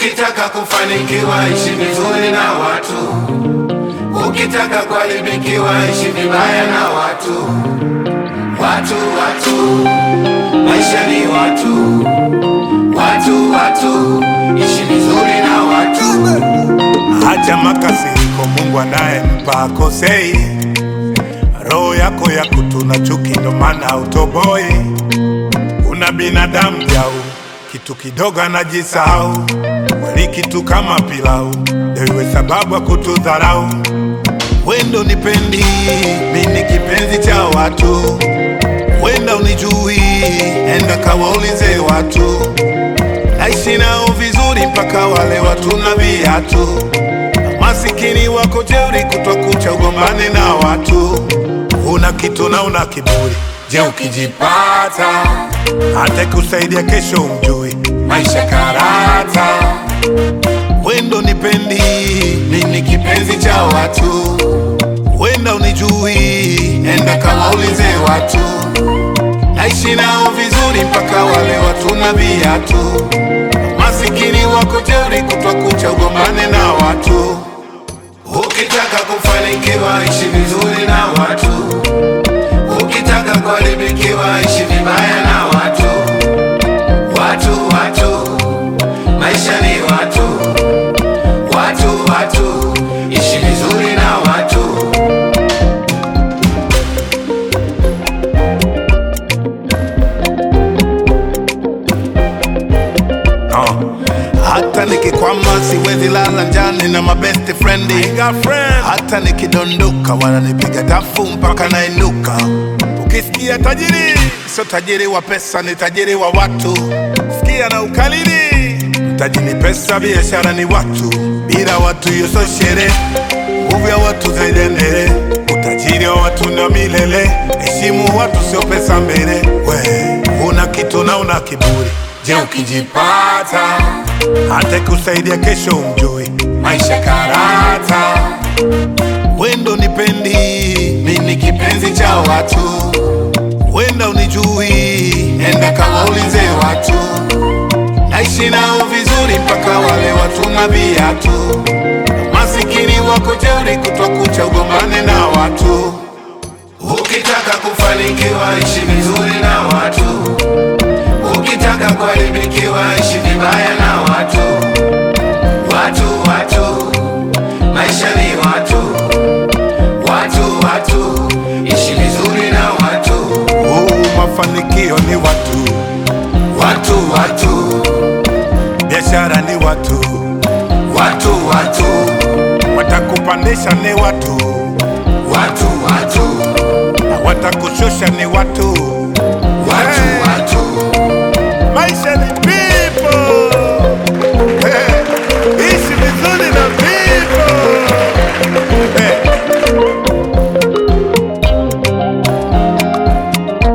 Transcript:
Ukitaka kufanikiwa ishi vizuri na watu, ukitaka kuharibikiwa ishi vibaya na watu. Watu, watu, maisha ni watu, watu, watu, ishi vizuri na watu. Acha makasiriko, Mungu anayempa akosei. Roho yako ya kutuna chuki, ndo maana utoboi. Una binadamu jau, kitu kidogo anajisahau. Wali kitu kama pilau, ndio iwe sababu ya kutudharau. Wendo nipendi, mi ni kipenzi cha watu. Wenda unijui, enda kawaulize watu. Naishi nao vizuri mpaka wale watu na viatu. Masikini wako jeuri, kutwa kucha ugombane na watu. Una kitu na una kiburi, je, ukijipata hata kusaidia kesho umjui. Maisha karata, wendo nipendi, mi ni kipenzi cha watu. Wenda unijui, enda kawaulize watu. Naishi nao vizuri mpaka wale watu na viatu. Masikini wako jeuri, kutwa kucha ugombane na watu. Ukitaka kufanikiwa ishi vizuri na watu, ukitaka kuharibikiwa ishi vibaya na watu. Watu, watu, maisha ni watu, watu, watu, ishi vizuri na watu. Uh. Hata nikikwama siwezi lala njani na mabest friend. Hata nikidondoka wananipiga tafu mpaka nainuka. Ukisikia tajiri, sio tajiri wa pesa, ni tajiri wa watu. Sikia na ukalili, mtaji ni pesa, biashara ni watu. Bila watu hiyo sio sherehe, nguvu ya watu zaidi endele. Utajiri wa watu na milele, heshimu watu, sio pesa mbele. We una kitu na una kiburi, je, ukijipata hata kusaidia kesho umjui. Maisha karata, wendo nipendi, mi ni kipenzi cha watu. Wenda unijui, enda kawaulize watu. Naishi nao vizuri mpaka wale watu na viatu. Masikini wako jeuri, kutwa kucha ugombane na watu. Ukitaka kufanikiwa ishi vizuri na watu, ukitaka kuharibikiwa ishi vibaya na watu. Watu, watu, maisha ni watu, watu, watu, ishi vizuri na watu. Oh, mafanikio ni watu, Watu, watu, biashara ni watu, watu, watu, watakupandisha ni watu.